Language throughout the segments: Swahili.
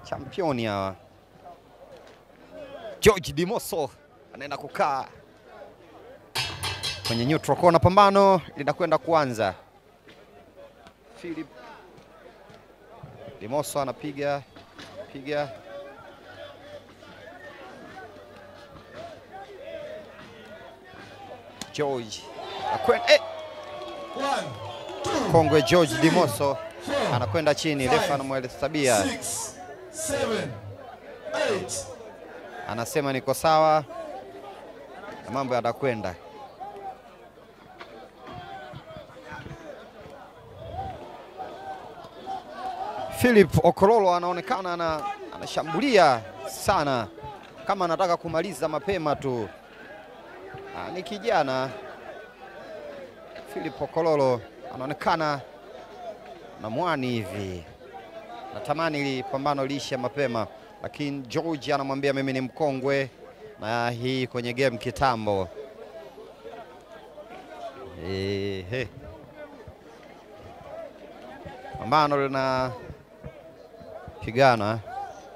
championi hawa. George Dimoso anaenda kukaa kwenye neutral corner, pambano linakwenda kuanza. Philip Dimoso anapiga piga George akwenda eh! One, two, Kongwe George Dimoso four, anakwenda chini, refa anamhesabia, six, seven, eight. anasema niko sawa na mambo yatakwenda. Philip Okololo anaonekana ana, anashambulia sana kama anataka kumaliza mapema tu. Ah, ni kijana Philip Okololo anaonekana na mwani hivi, natamani ili pambano liishe mapema, lakini George anamwambia mimi ni mkongwe na hii kwenye game kitambo. Ehe, pambano lina pigana.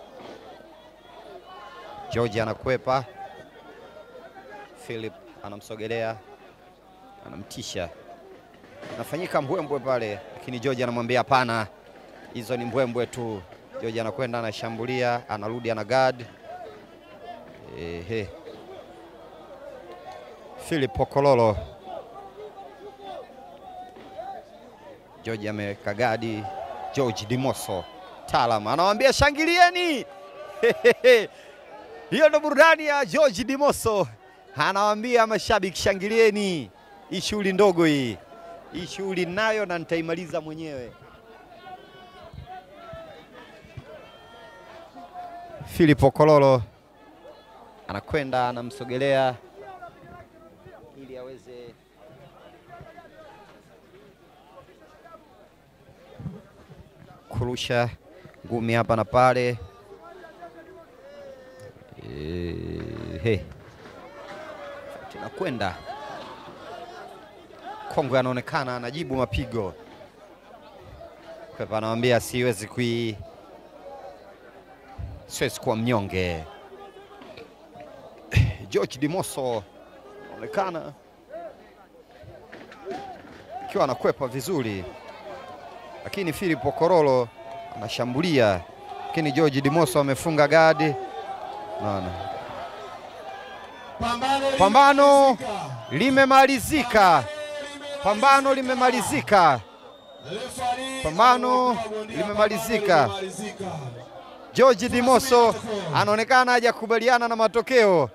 George anakwepa, Philip anamsogelea, anamtisha, anafanyika mbwembwe pale, lakini George anamwambia hapana, hizo ni mbwembwe tu. George anakwenda anashambulia, anarudi ana guard. Ehe, Philip Okololo, George ameweka gadi. George Dimoso taalam anawambia shangilieni. Hiyo ndo burudani ya George Dimoso, anawaambia mashabiki shangilieni, hii shughuli ndogo hii, hii shughuli nayo na nitaimaliza mwenyewe. Philip Okololo anakwenda anamsogelea ili aweze kurusha ngumi hapa na pale. Ehe, tunakwenda Kongwe anaonekana anajibu mapigo. Pepa anamwambia siwezi kui siwezi kuwa mnyonge. George Dimoso anaonekana akiwa anakwepa vizuri, lakini Philip Okololo anashambulia, lakini George Dimoso amefunga gadi. Naona Pambano Pambano limemalizika. limemalizika, pambano limemalizika. Referee Pambano ameweka bondia, limemalizika. pambano limemalizika. George Dimoso anaonekana hajakubaliana na matokeo.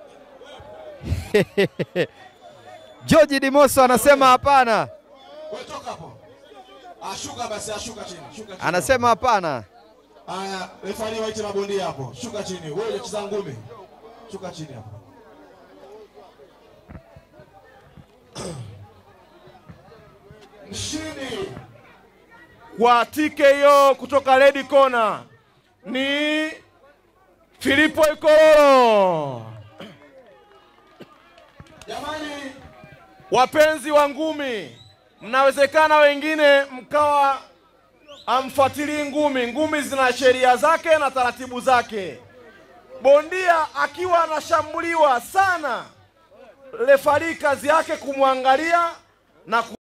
George Dimoso anasema hapana, Wewe toka hapo. Ashuka basi, ashuka chini. Shuka chini. anasema hapana. Aya, refari waite mabondia hapo. Shuka chini. Wewe unacheza ngumi. Shuka chini hapo. Mshindi kwa TKO kutoka Red Corner ni Filipo Ikololo. jamani, Wapenzi wa ngumi, mnawezekana wengine mkawa amfuatilii ngumi. Ngumi zina sheria zake na taratibu zake. Bondia akiwa anashambuliwa sana, refari kazi yake kumwangalia na ku